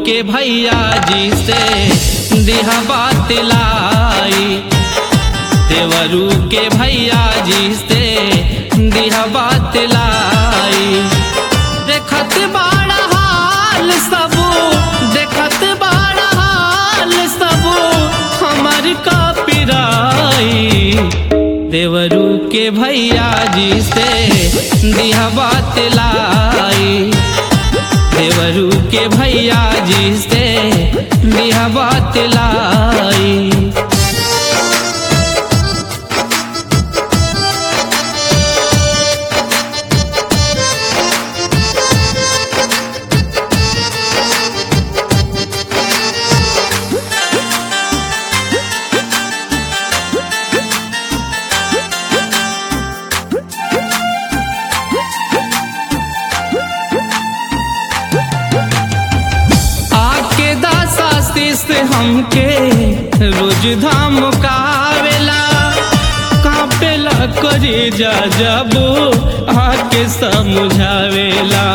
के भैया जी से दिहा बात लाई देवरू के भैया जी से दिहा बात लाई देखत बाड़ा हाल सब देखत बाड़ा हाल सब हमर का पिराई देवरू के भैया जी से दिहा बात लाई देवरू के भैया जी से दिहा बात लाई आके दासा से हमके रोज धाम कावेला कापेला करे जा जबो आके समझावेला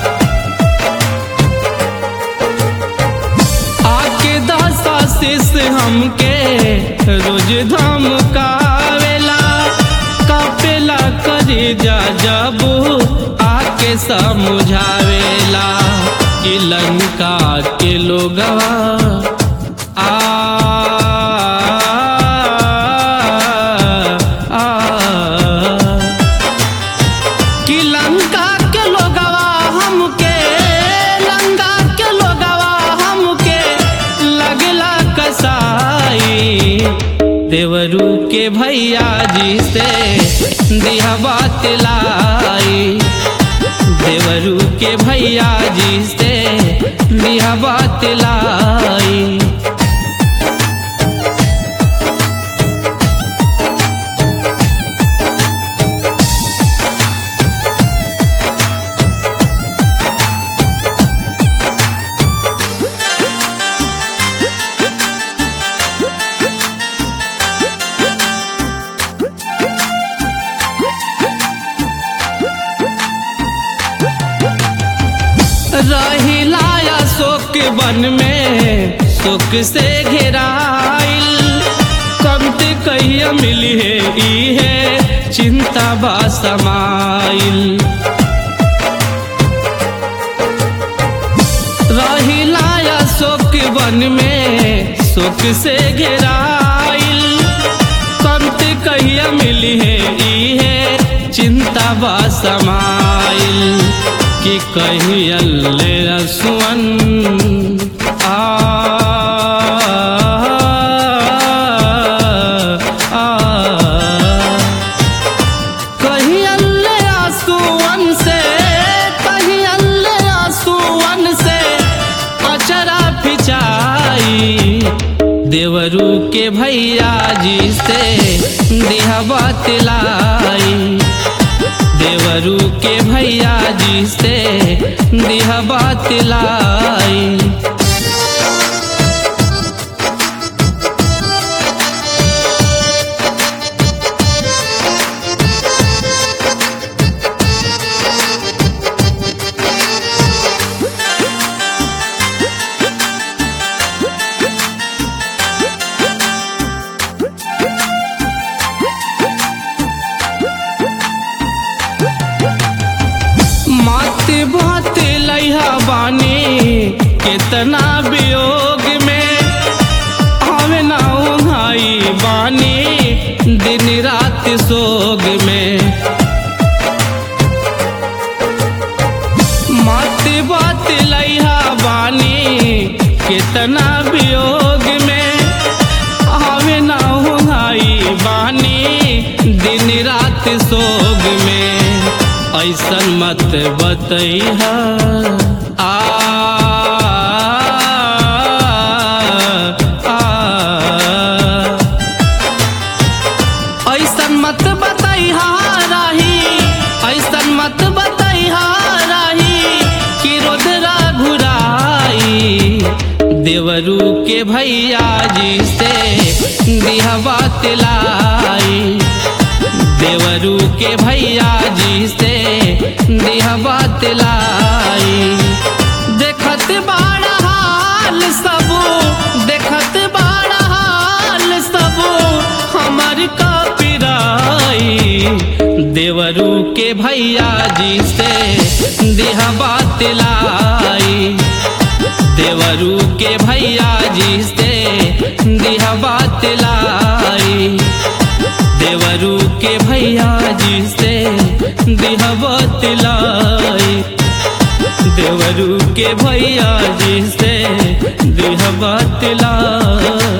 आके दासा से हमके रोज धाम कावेला कापेला करे जा जबो आके समझावेला कि लंका के लोगवा आ आ, कि लंका के लोगवा हमके लंका के लोगवा हमके लगला कसाई देवरू के भैया जी से दिहा बात लाई देवरू के भैया जी से दिहा बात लाई रहिलाया शोक वन में शोक से घेराइल कमते कहिया मिली है ई है चिंता बा समाइल रहिलाया शोक वन में शोक से घेराइल कमते कहिया मिली है ई है चिंता बा समाइल कि कहीं अल्ले रसुअन आ आ, कहीं अल्ले आंसुअन से कहीं अल्ले आंसुअन से अचरा फिचाई देवरू के भैया जी से दिहा बात लाई देवरू के भैया जी से दिहा बात लाई मात बात लैहा बानी कितना वियोग में आवे ना उन्हाई बानी दिन रात सोग में मात बात लैहा बानी कितना वियोग में आवे ना उन्हाई बानी दिन रात सोग में ऐसन मत बतैहा आ आ, ऐसन मत बतैहा राही ऐसन मत बतैहा राही कि रोदरा घुराई देवरू के भैया जी से दिहा बात लाई देवरू के भैया जी से दिहा बात लाई देखत बाड़ा देवरू के भैया जी से देहा बात लाई देवरू के भैया जी से देहा बात लाई देवरू के भैया जी से देहा बात लाई देवरू के भैया जी से देहा बात लाई